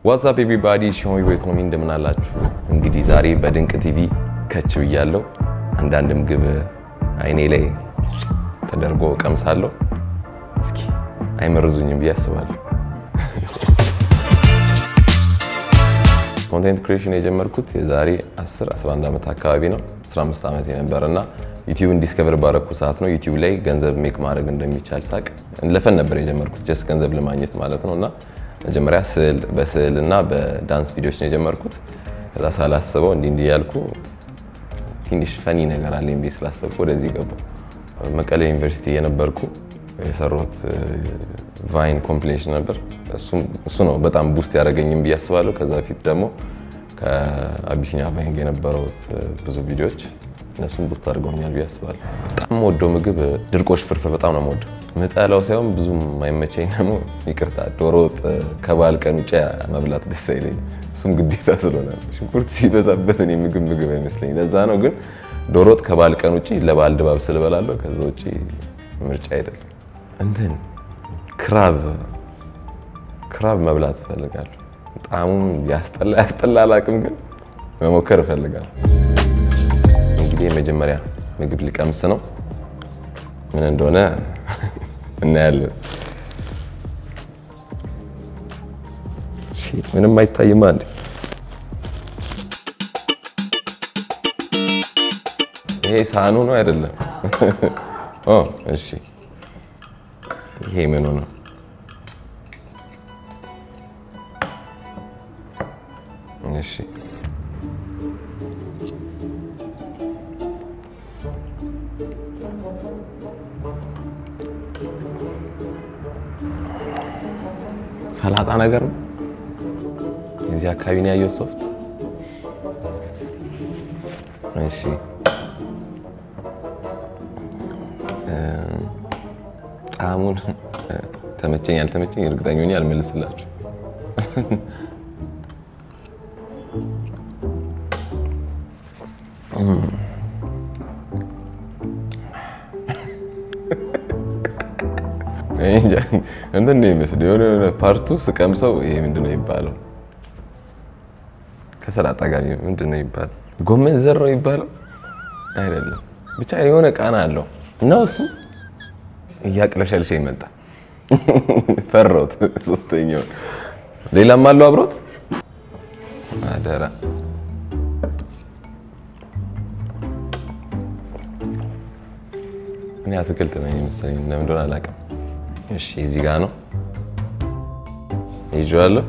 ዋትሳፕ ኤቭሪባዲ ሺሆን ቤትኖሚ እንደምን አላችሁ? እንግዲህ ዛሬ በድንቅ ቲቪ ከች ብያለሁ። አንዳንድ ምግብ አይኔ ላይ ተደርጎ ቀምሳለሁ። እስኪ አይመርዙኝም ብዬ አስባለሁ። ኮንቴንት ክሬሽን የጀመርኩት የዛሬ 10 11 ዓመት አካባቢ ነው። 15 ዓመት የነበረ እና ዩቲዩብን ዲስከቨር ባረኩ ሰዓት ነው ዩቲዩብ ላይ ገንዘብ ሜክ ማድረግ እንደሚቻል ሳቅ ለፈን ነበር የጀመርኩት ጀስት ገንዘብ ለማግኘት ማለት ነው እና መጀመሪያ ስዕል በስዕል እና በዳንስ ቪዲዮች ነው የጀመርኩት። ከዛ ሳላስበው እንዲህ እንዲህ ያልኩ ትንሽ ፈኒ ነገር አለኝ ብዬ ስላሰብኩ ወደዚህ ገባሁ። መቀሌ ዩኒቨርሲቲ የነበርኩ የሰራሁት ቫይን ኮምፒሌሽን ነበር። እሱ ነው በጣም ቡስት ያደረገኝም ብዬ አስባለሁ። ከዛ በፊት ደግሞ ከአቢሲኒያ ቫይን ጋር የነበረውት ብዙ ቪዲዮዎች እነሱም ቡስት አድርገውኛል ብዬ አስባለሁ። በጣም የምወደው ምግብ ድርቆሽ ፍርፍር በጣም ነው የምወደው። ምጠላው ሳይሆን ብዙም የማይመቸኝ ደግሞ ይቅርታ ዶሮ ወጥ ከበዓል ቀን ውጭ መብላት ደስ አይለኝም። እሱም ግዴታ ስለሆነ ሽንኩርት ሲበዛበት እኔ ምግብ ምግብ አይመስለኝ። ለዛ ነው ግን ዶሮ ወጥ ከበዓል ቀን ውጭ ለበዓል ድባብ ስልበላለሁ። ከዛ ውጭ ምርጫ አይደለም። እንትን ክራብ ክራብ መብላት እፈልጋለሁ። ጣዕሙም ያስጠላ ያስጠላ አላቅም፣ ግን መሞከር እፈልጋለሁ። እንግዲህ የመጀመሪያ ምግብ ሊቀምስ ነው። ምን እንደሆነ እናያለን። ምንም አይታይም። አንድ ይሄ ሳህኑ ነው አይደለም? እሺ፣ ይሄ ምኑ ነው? እሺ ሰላጣ ነገር ነው። የዚህ አካባቢ ነው ያየሁት ሶፍት። እሺ ጣዕሙን ተመቸኝ አልተመቸኝ እርግጠኛ ሆኜ አልመልስላችሁ። እንትን ነው የሚመስለው የሆነ ፓርቱ ስቀምሰው ይሄ ምንድን ነው የሚባለው? ከሰላጣ ጋር ምንድን ነው የሚባለው? ጎመን ዘር ነው የሚባለው አይደለም፣ ብቻ የሆነ ቃና አለው እና እሱ እያቅለሸልሸ ይመጣ ፈራሁት። ሶስተኛው ሌላም አለው አብሮት አደራ እኔ አትክልት ነው የመሰለኝ ለምን እንደሆነ አላውቅም። እሺ እዚህ ጋር ነው ይዤዋለሁ።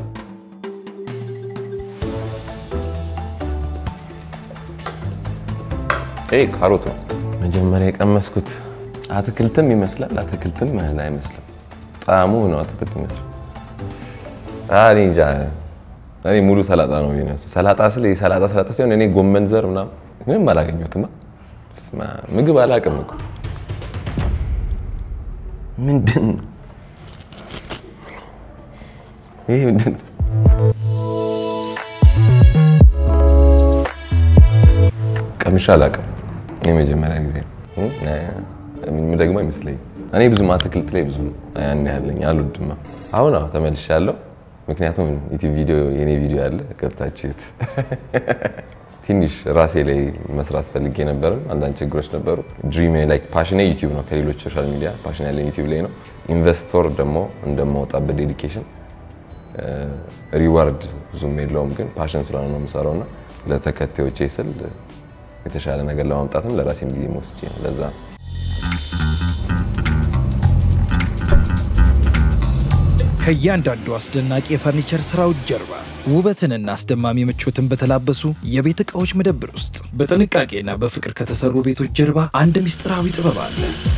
ይሄ ካሮት ነው መጀመሪያ የቀመስኩት። አትክልትም ይመስላል፣ አትክልትም አይመስልም። ጣዕሙ ነው አትክልት ይመስላል። እኔ እንጃ እኔ ሙሉ ሰላጣ ነው የሚመስለው። ሰላጣ ስለ ሰላጣ ሰላጣ ሲሆን እኔ ጎመን ዘር ምናምን ምንም አላገኘሁትማ። ምግብ አላውቅም እኮ ምንድን ነው ይሄ? ምንድን ነው? ቀምሼ አላውቅም። የመጀመሪያ ጊዜ ደግሞ አይመስለኝም። እኔ ብዙም አትክልት ላይ ብዙም ያን ያለኝ አልወድማ። አሁን አዎ ተመልሻለሁ። ምክንያቱም ዩቲዩብ ቪዲዮ የኔ ቪዲዮ ያለ ገብታችሁት ትንሽ ራሴ ላይ መስራት ፈልጌ ነበረ። አንዳንድ ችግሮች ነበሩ። ድሪም ላይክ ፓሽኔ ዩቲዩብ ነው። ከሌሎች ሶሻል ሚዲያ ፓሽን ያለኝ ዩቲዩብ ላይ ነው። ኢንቨስቶር ደግሞ እንደማወጣበት ዴዲኬሽን ሪዋርድ ብዙም የለውም፣ ግን ፓሽን ስለሆነ ነው የምሰራው እና ለተከታዮቼ ስል የተሻለ ነገር ለማምጣትም ለራሴም ጊዜ ወስጄ ነው። ለዛ ነው ከእያንዳንዱ አስደናቂ የፈርኒቸር ስራዎች ጀርባ ውበትንና አስደማሚ ምቾትን በተላበሱ የቤት ዕቃዎች መደብር ውስጥ በጥንቃቄና በፍቅር ከተሰሩ ቤቶች ጀርባ አንድ ምስጢራዊ ጥበብ አለ።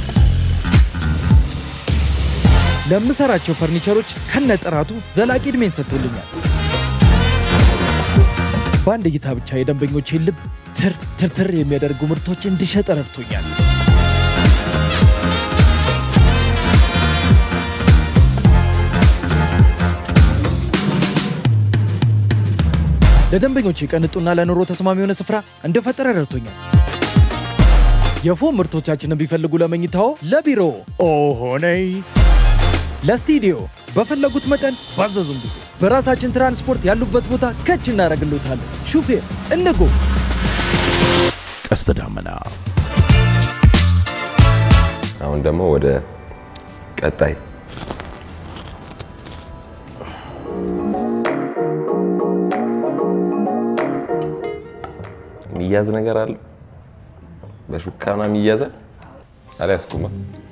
ለምሰራቸው ፈርኒቸሮች ከነጥራቱ ዘላቂ ዕድሜን ሰጥቶልኛል። በአንድ እይታ ብቻ የደንበኞቼን ልብ ትር ትርትር የሚያደርጉ ምርቶች እንድሸጥ ረድቶኛል። ለደንበኞቼ ቀንጡና ለኑሮ ተስማሚ የሆነ ስፍራ እንደፈጠረ ረድቶኛል። የፎም ምርቶቻችንን ቢፈልጉ ለመኝታዎ፣ ለቢሮ ኦሆነይ ለስቱዲዮ በፈለጉት መጠን ባዘዙን ጊዜ በራሳችን ትራንስፖርት ያሉበት ቦታ ከች እናደርግሎታለን። ሹፌር እንጎ ቀስተ ዳመና አሁን ደግሞ ወደ ቀጣይ የሚያዝ ነገር አለ። በሹካ ምናምን ይያዛል። አልያዝኩማ።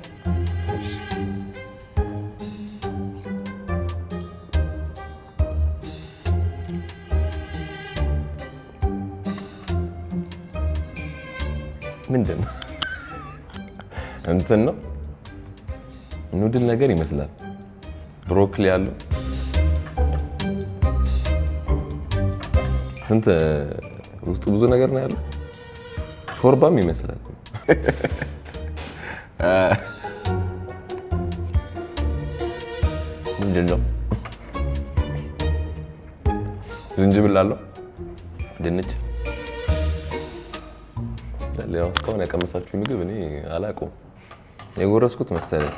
ምንድን ነው? እንትን ነው ኑድል ነገር ይመስላል። ብሮኮሊ ያለው ስንት ውስጡ ብዙ ነገር ነው ያለው። ሾርባም ይመስላል። ምንድን ነው? ዝንጅብል አለው፣ ድንች ያው እስካሁን ያቀመሳችሁ ምግብ እኔ አላውቀውም። የጎረስኩት መሰለኝ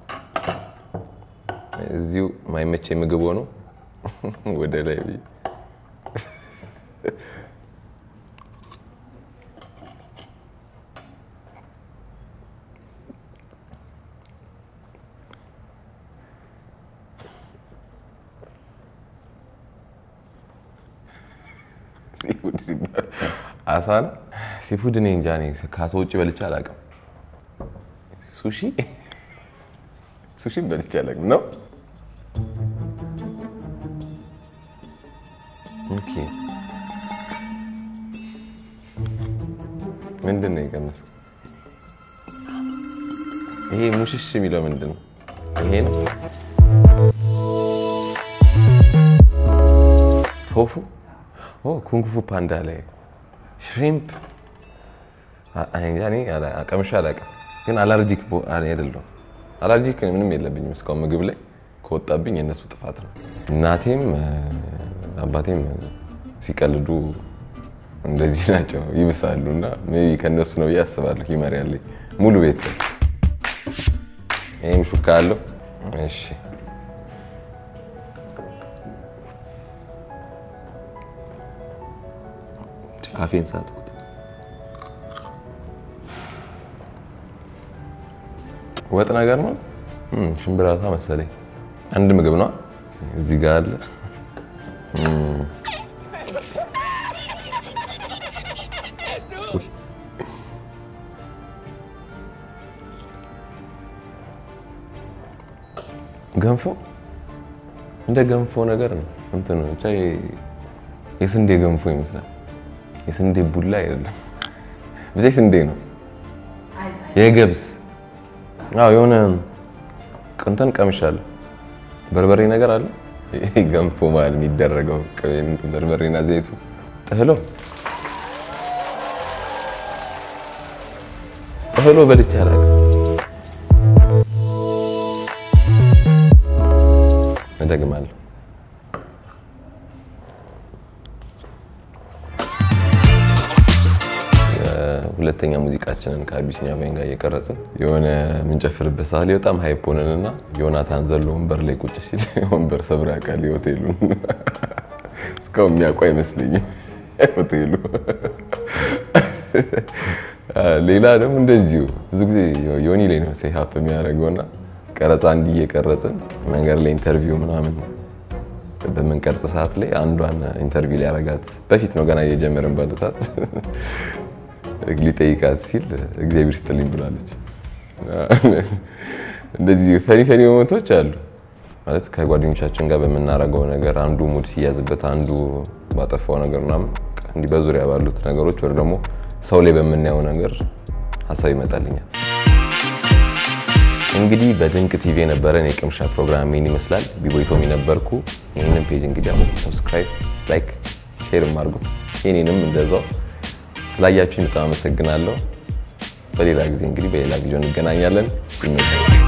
እዚሁ ማይመቼ ምግብ ሆኖ ወደ ላይ ብዬ ሲፉድ ሲባል አሳ ነው። ሲፉድ እኔ እንጃ እኔ ከአሳ ውጭ በልቼ አላውቅም። ሱሺ ሱሺ በልቼ አላውቅም ነው። ኦኬ ምንድን ነው የቀመሰው? ይሄ ሙሽሽ የሚለው ምንድን ነው? ይሄ ነው ቶፉ ኩንግፉ ፓንዳ ላይ ሽሪምፕ ቀምሻ አላውቅም፣ ግን አላርጂክ አይደለሁም። አላርጂክ ምንም የለብኝም እስካሁን ምግብ ላይ ከወጣብኝ የእነሱ ጥፋት ነው። እናቴም አባቴም ሲቀልዱ እንደዚህ ናቸው ይብሳሉ፣ እና ሜይ ቢ ከእነሱ ነው ብዬ አስባለሁ። ሂመር ያለኝ ሙሉ ቤተሰብ ይህም ሹካ አለው። እሺ ካፌን ሳትኩት ወጥ ነገር ነው። ሽምብራታ መሰለኝ አንድ ምግብ ነው። እዚህ ጋር አለ ገንፎ እንደ ገንፎ ነገር ነው። እንትን ነው ብቻ የስንዴ ገንፎ ይመስላል። የስንዴ ቡላ አይደለም፣ ብቻ ስንዴ ነው። የገብስ አዎ፣ የሆነ ቅንተን ቀምሻለሁ። በርበሬ ነገር አለ። ይሄ ገንፎ ማለት የሚደረገው በርበሬና ዘይቱ ጥህሎ ጥህሎ በልቼ አላውቅም። እደግማለሁ። ሁለተኛ ሙዚቃችንን ከአቢሲኒያ ቫይን ጋር እየቀረጽን የሆነ የምንጨፍርበት ሰዓት ላይ በጣም ሀይፕ ሆነንና ዮናታን ዘሎ ወንበር ላይ ቁጭ ሲል ወንበር ሰብሮ ያውቃል የሆቴሉን። እስካሁን የሚያውቁ አይመስለኝም ሆቴሉ። ሌላ ደግሞ እንደዚሁ ብዙ ጊዜ ዮኒ ላይ ነው ሴ ሀፕ የሚያደርገውና ቀረጻ እንዲህ እየቀረጽን መንገድ ላይ ኢንተርቪው ምናምን በምንቀርጽ ሰዓት ላይ አንዷን ኢንተርቪው ሊያረጋት በፊት ነው ገና እየጀመርን ባለ ሰዓት ሊጠይቃት ሲል እግዚአብሔር ስጥልኝ ብላለች። እንደዚህ ፈኒ ፈኒ ሞመንቶች አሉ ማለት ከጓደኞቻችን ጋር በምናረገው ነገር አንዱ ሙድ ሲያዝበት፣ አንዱ ባጠፋው ነገር ምናምን እንዲህ በዙሪያ ባሉት ነገሮች ወር ደግሞ ሰው ላይ በምናየው ነገር ሀሳብ ይመጣልኛል። እንግዲህ በድንቅ ቲቪ የነበረን የቅምሻ ፕሮግራም ምን ይመስላል? ቢቦይቶም የነበርኩ። ይህንን ፔጅ እንግዲህ አሁን ሰብስክራይብ፣ ላይክ፣ ሼር አድርጉት። የኔንም እንደዛው ስላያችሁኝ በጣም አመሰግናለሁ። በሌላ ጊዜ እንግዲህ በሌላ ቪዲዮ እንገናኛለን። ይመቻል።